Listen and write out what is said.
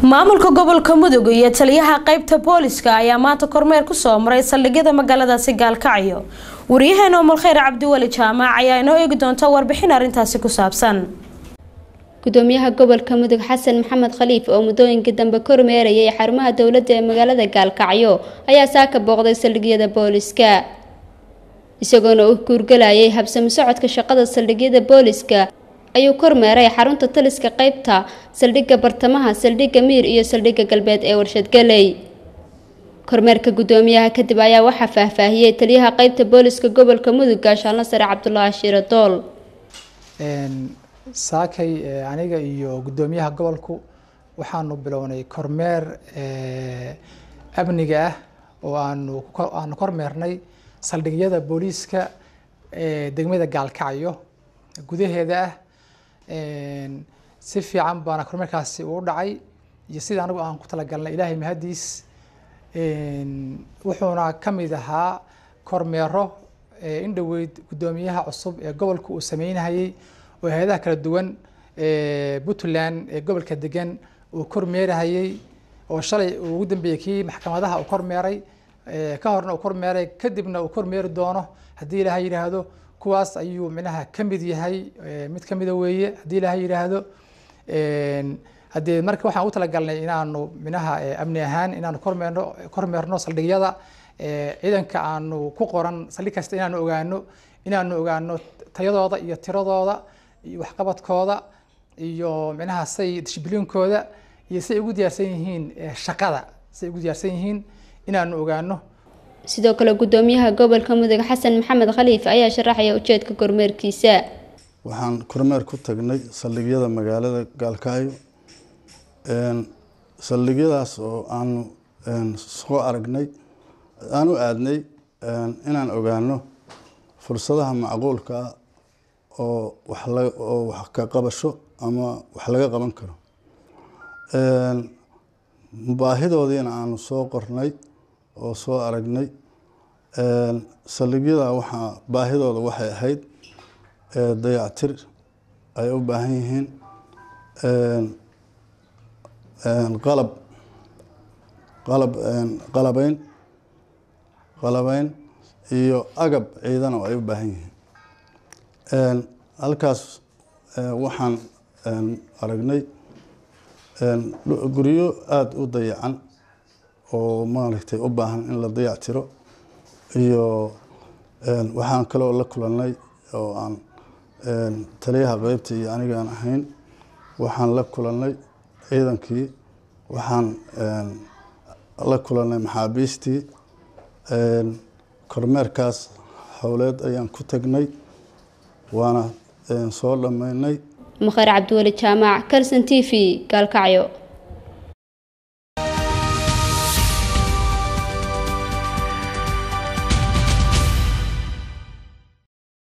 maamulka gobolka mudug iyo taliyaha qeybta booliska ayaa maanta kormeer kusoo maray saldhigyada magaaladaasi gaalkacyo wariyaheena umulkheyr cabdiweli jaamac ayaa inoo eegi doonta warbixin arrintaasi ku saabsan gudoomiyaha gobolka mudug xasan maxamed khaliif oo muddooyinkii dambe kormeerayay xarumaha dowladda ee magaalada gaalkacyo ayaa saaka booqday saldhigyada booliska isagoona u guurgalayay habsami socodka shaqada saldhigyada booliska ayuu kormeeray xarunta taliska qeybta saldhigga bartamaha saldhigga miir iyo saldhigga galbeed ee warshadgaley kormeerka gudoomiyaha kadib ayaa waxaa faahfaahiyey taliyaha qeybta booliska gobolka mudug gaashaanlo sare cabdulaahi shiire dool saakay aniga iyo guddoomiyaha gobolku waxaanu bilownay kormeer amniga ah oo aanu aanu kormeernay saldhigyada booliiska degmada gaalkacyo gudaheeda ah si fiican baana kormeerkaasi uu dhacay iyo sida anigu aan ku talagalnay ilaahay mahadiis wuxuuna ka mid ahaa kormeero in dhoweyd guddoomiyaha cusub ee gobolka uu sameynayay oo hay-adaha kala duwan puntland ee gobolka degan uu kormeerahayey oo shalay uu ugu dambeeyey kii maxkamadaha uu kormeeray ka horna uu kormeeray kadibna uu kormeeri doono haddii ilaahay yidhaahdo kuwaas ayuu minaha ka mid yahay mid ka mida weeye haddii ilaahay yidhaahdo haddee marka waxaan ugu talagalnay inaanu minaha amni ahaan inaanu kormeerno kormeerno saldhigyada ciidanka aanu ku qoran saldhig kasta inaanu ogaano inaanu ogaano tayadooda iyo tiradooda iyo waxqabadkooda iyo minaha say dishibliinkooda iyo say ugu diyaarsan yihiin shaqada say ugu diyaarsan yihiin inaanu ogaano sidoo kale gudoomiyaha gobolka mudug xasan maxamed khaliif ayaa sharaxaya ujeedka kormeerkiisa waxaan kormeer ku tagnay saldhigyada magaalada gaalkacyo saldhigyadaas oo aanu soo aragnay aan u aadnay inaan ogaano fursadaha macquulka ah oo wax la oo wax ka qabasho ama wax laga qaban karo baahidoodiina aanu soo qornay oo soo aragnay saldhigyada waxaa baahidooda waxay ahayd dayactir ay u baahan yihiin qalab qalab qalabeyn qalabeyn iyo agab ciidan oo ay u baahan yihiin halkaas waxaan aragnay guryo aada u dayacan oo maaragtay u baahan in la dayactiro iyo waxaan kaloo la kulannay oo aan taliyaha qeybta iyo anigaan ahayn waxaan la kulannay ciidankii waxaan la kulannay maxaabiistii kormeerkaas howleed ayaan ku tagnay waana soo dhammaynay mukheer cabdiweli jaamac kalson t v gaalkacyo